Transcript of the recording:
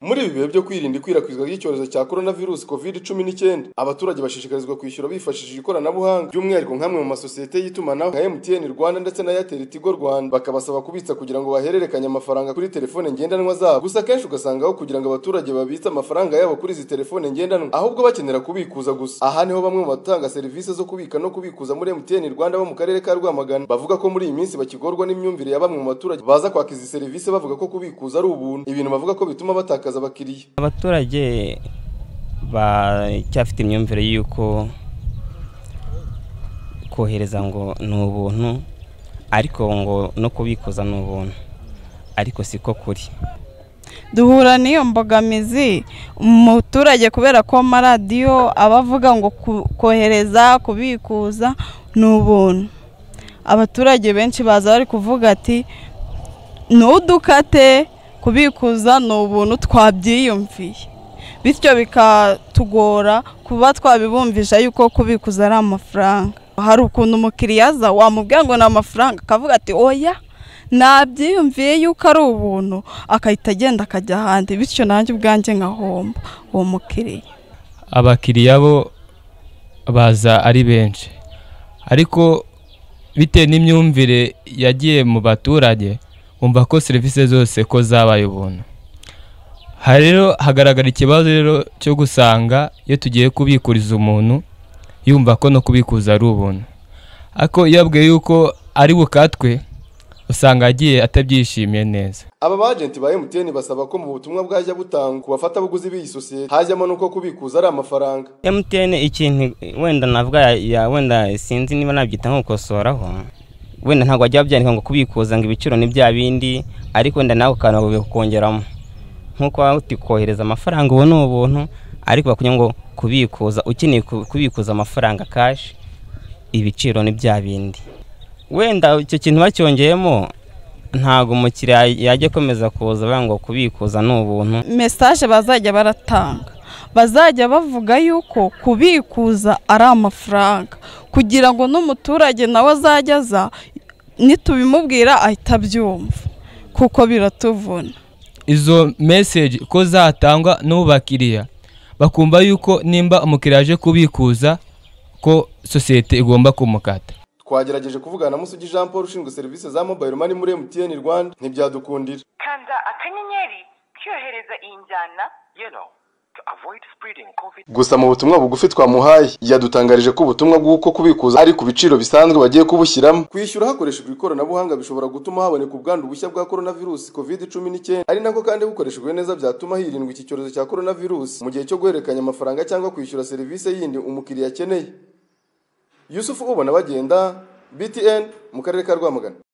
Muri ibi bihe byo kwirinda ikwirakwizwa ry'icyorezo cya Coronavirus COVID-19, abaturage bashishikarizwa kwishyura bifashishije ikoranabuhanga, by'umwihariko nk'amwe mu masosiyete y'itumanaho nka MTN Rwanda ndetse na Airtel Tigo Rwanda, bakabasaba kubitsa kugira ngo bahererekanye amafaranga kuri telefone ngendanwa zabo. Gusa akenshi ugasanga aho kugira ngo abaturage babitse amafaranga yabo kuri izi telefone ngendanwa, ahubwo bakenera kubikuza gusa. Aha niho bamwe mu batanga serivisi zo kubika no kubikuza muri MTN Rwanda bo mu karere ka Rwamagana, bavuga ko muri iyi minsi bakigorwa n'imyumvire ya bamwe mu baturage baza kwaka izi serivisi bavuga ko kubikuza ari ubuntu, ibintu bavuga ko bituma batakaza abakiriya abaturage bacyafite imyumvire y'uko kohereza ngo ni ubuntu ariko ngo no kubikuza ni ubuntu ariko siko kuri duhura n'iyo mbogamizi umuturage kubera ko amaradiyo aba avuga ngo kohereza kubikuza ni ubuntu abaturage benshi baza bari kuvuga ati ntudukate kubikuza ni ubuntu twabyiyumviye bityo bikatugora kuba twabibumvisha yuko kubikuza ari amafaranga hari ukuntu umukiriya aza wamubwira ngo ni amafaranga akavuga ati oya nabyiyumviye yuko ari ubuntu akahita agenda akajya ahandi bityo nanjye ubwanjye nkahomba uwo mukiriya abakiriya bo baza ari benshi ariko bitewe n'imyumvire yagiye mu baturage wumva ko serivisi zose ko zabaye ubuntu aha rero hagaragara ikibazo rero cyo gusanga iyo tugiye kubikuriza umuntu yumva ko no kubikuza ari ubuntu ariko iyo abwiye yuko ari bukatwe usanga agiye atabyishimiye neza aba bajenti ba MTN basaba ko mu butumwa bwajya butangwa ku bafatabuguzi b'iyi sosiyete hajyamo n'uko kubikuza ari amafaranga MTN ikintu wenda navuga ya wenda sinzi niba nabyita nko gukosoraho wenda ntabwo wajya babyandika ngo kubikuza ngo ibiciro ni bya bindi ariko wenda nawe ukaba bikukongeramo nk'uko waba uti kohereza amafaranga ubu ni ubuntu ariko bakubwira ngo kubikuza ukeneye kubikuza amafaranga kashi ibiciro ni bya bindi wenda icyo kintu bacyongeyemo ntabwo umukiriya yajya akomeza kuza bavuga ngo kubikuza ni ubuntu mesaje bazajya baratanga bazajya bavuga yuko kubikuza ari amafaranga kugira ngo n'umuturage nawe azajya aza nitubimubwira ahita abyumva kuko biratuvuna izo meseji ko zatangwa n'ubu bakiriya bakumva yuko nimba umukiriya aje kubikuza ko sosiyete igomba kumukata twagerageje kuvugana na musugi jean paul ushinzwe serivisi za mobayiro mani muri emutiyeni rwanda ntibyadukundira kanda akanyenyeri cyohereza iyi njyana yelo gusa mu butumwa bugufi twamuhaye yadutangarije ko ubutumwa bw'uko kubikuza ari ku biciro bisanzwe bagiye kubushyiramo kwishyura hakoreshejwe ikoranabuhanga bishobora gutuma haboneka ubwandu bushya bwa coronavirus covid cumi n'icyenda ari nako kandi bukoreshejwe neza byatuma hirindwa iki cyorezo cya coronavirus mu gihe cyo guhererekanya amafaranga cyangwa kwishyura serivisi yindi umukiriya akeneye yusufu ubona bagenda btn mu karere ka rwamagana